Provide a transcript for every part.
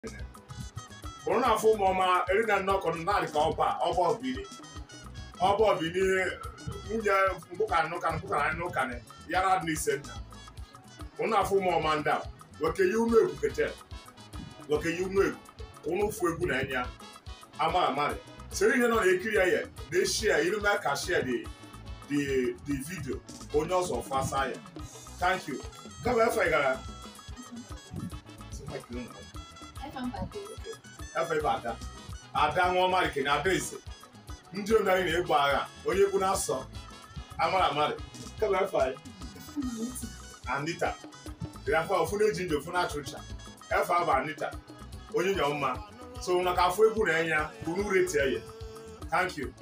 bụrụ na afọ ụmụọma eri na nnọkọ naanị ka ọba ọba obiri ọba obiri nwunye mbụkanị n'ụkanị mbụkanị n'ụkanị yara dị n'ise nta bụrụ na afọ ụmụọma ndị a weke yi unu egwu kete weke yi unu egwu unu fụ egwu na enya ama amari sere ihe nọ na-ekiri ya ya na-eshi ya iru mee ka share the the the video onye ọzọ fasa ya thank you gaba efe gara efe ebe ada ada nwa ọmarike na ada eze ndị omenanyị na-egbu agha onye egwu na-asọ amara amarị gaba efe anyị anita rafa ofu na-eji ndụ ofu na-achụcha efe abụ anita onye nyọ mma so na ka afọ egwu na enya unu retie ya thank you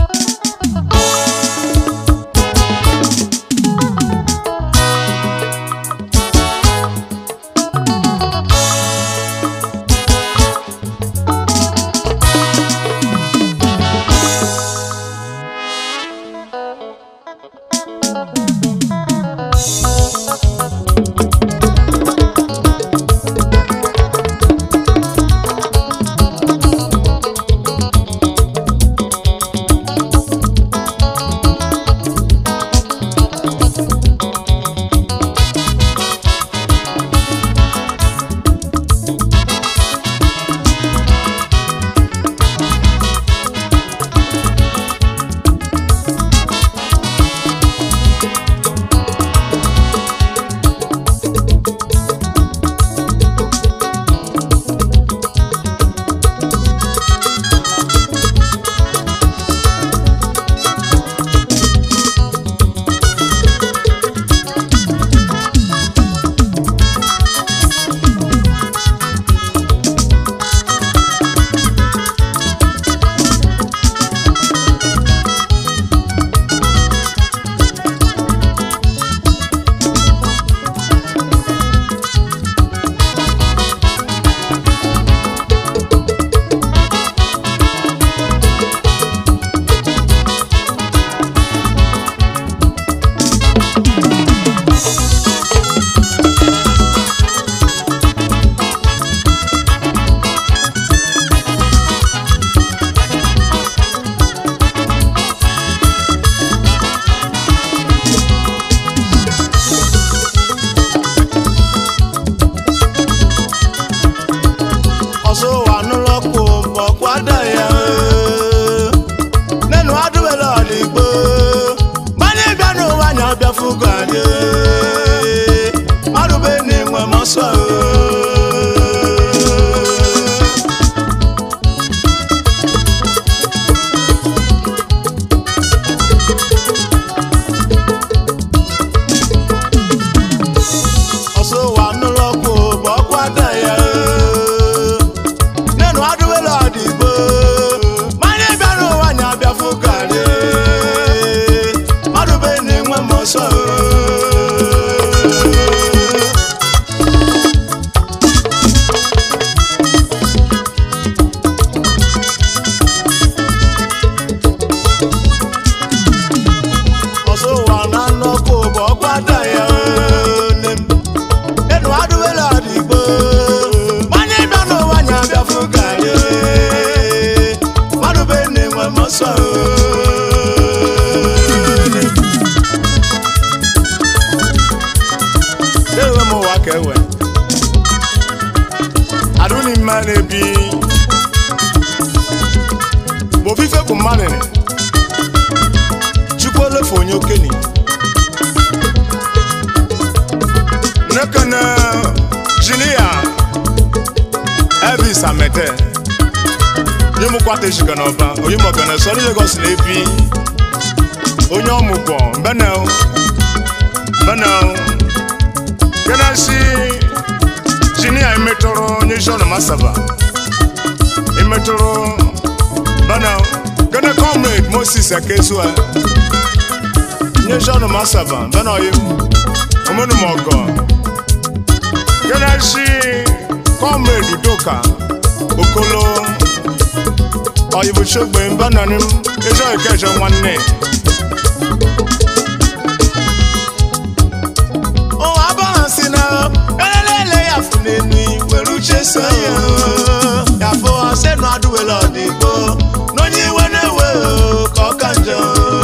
ọsọ wà nụlọkụ bọkwada ya nenu adụbela ọdịgbo gbanye bịa n'ụwa nya bịa fugo anyị ọdụbe na-enwe mọsọ ọsọ wà nụlọkụ bọkwada ya nenu adụbela ọdịgbo mmanya bịa n'ụwa nya bịa fụkarị ọdụbe na-enwe m ọsọ ọsọ ụwa na nnọkụ bụ ọkwada ya nne m nenu adụbela ọdịgbo mmanya bịa n'ụwa nya bịa fụkarị ọdụbe na-enwe m ọsọ ewe m ụwa ka ewe adụni mma na-ebi bụ ofufe bụ mmadụ chukwu olefe onye okenye nekene jinia elvis amete onye mụkwata eshika n'ọba onye mọgana sọrọ Lagos na-ebi onye ọmụgwọ mbenel mbenel kenesi jinia emetụrụ onye John Masaba emetụrụ benel kene comrade Moses Akezua onye John Masaba benel omenumọgọ kenesi comrade Udoka Okolo ọyịbụchogbe mbanani m ịjọ ikejo nwanne ụwa abụghị si na elelele ya fụ n'enu were uche so ya ya fụ ọsị nụ adụwela ọdịgbo n'onye iwe na-ewe o, ka ọ ka njọ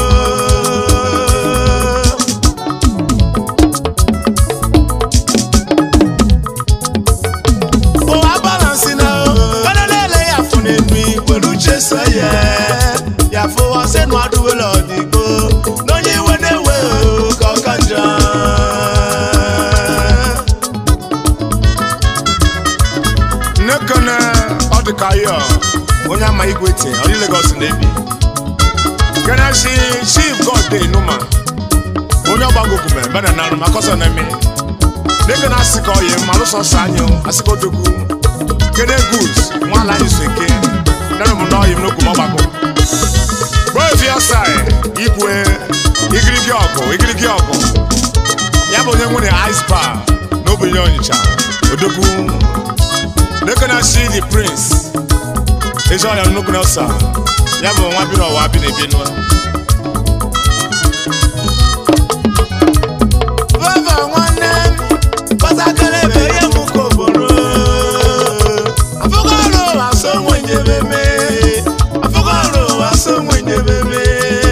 ụwa balansi na kada na-ele ya fụ n'enu were uche so ya ya fụ ọsị nụ adụwela ọdịgbo n'onye iwe na-ewe o, ka ọ ka njọ nnekene ọ dị ka ya onye ama igwe tie ọ dị Lagos na-ebi gana si chief god dey numa onye ọgbagogume bena narụ maka ọsọ na-eme dịka na asị ka ọyị ma lụsọ sọ anyị asị ka odogwu kene good nwala anyị so eke nere m n'ọyị m n'okwu m ọgbakọ gboefi ọsa igwe igirigi ọgụ igirigi ọgụ ya bụ onye nwere ice bar n'obenye ọnịcha odogwu dịka na si the prince ezi ọya nnukwu nelsa ya bụ nwa bi n'ụwa bi na-ebi nwa Vava nwanne m kpọtakịrị ebe ihe m ka obodo afụgo ọrụ ụwa so nwenyebe me afụgo ọrụ ụwa so nwenyebe me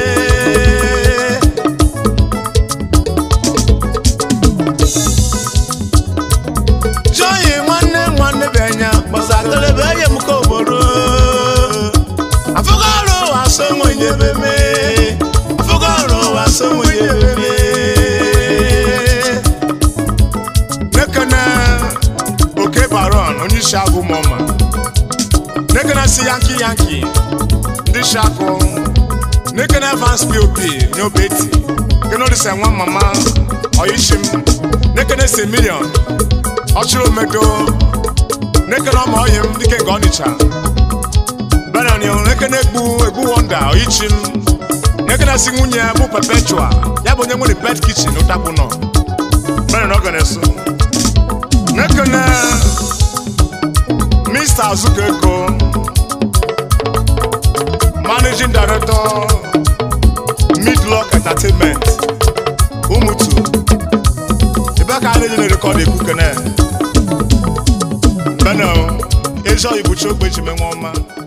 Joyi nwanne m nwanne bụ enya kpọtakịrị ebe ihe m ka obodo afụgo ọrụ ụwa so nwenyebe me afụgo ọrụ ụwa so nwenyebe me nekene oke baron onye isi agụ mọma nekene si yanki yanki ndị isi agụ nekene evans pop nye obeti kene olisa nwa mama oyishim nekene si milion ọchịrị omedo nekene ọma ọyị m dike nke ọnịcha benin nekene egbu egbu wonda oyichim nekene si nwunye bụ perpetua ya bụ onye nwere bed kitchen ụtakwụ nọ benin ọ gara eso Nekene Mr. Azukeko Managing Director Midlock Entertainment Umutu Ebe ka anyị na rekọd ekwu kene Beno Ezo Ibuchi Ogbechi menwe ọma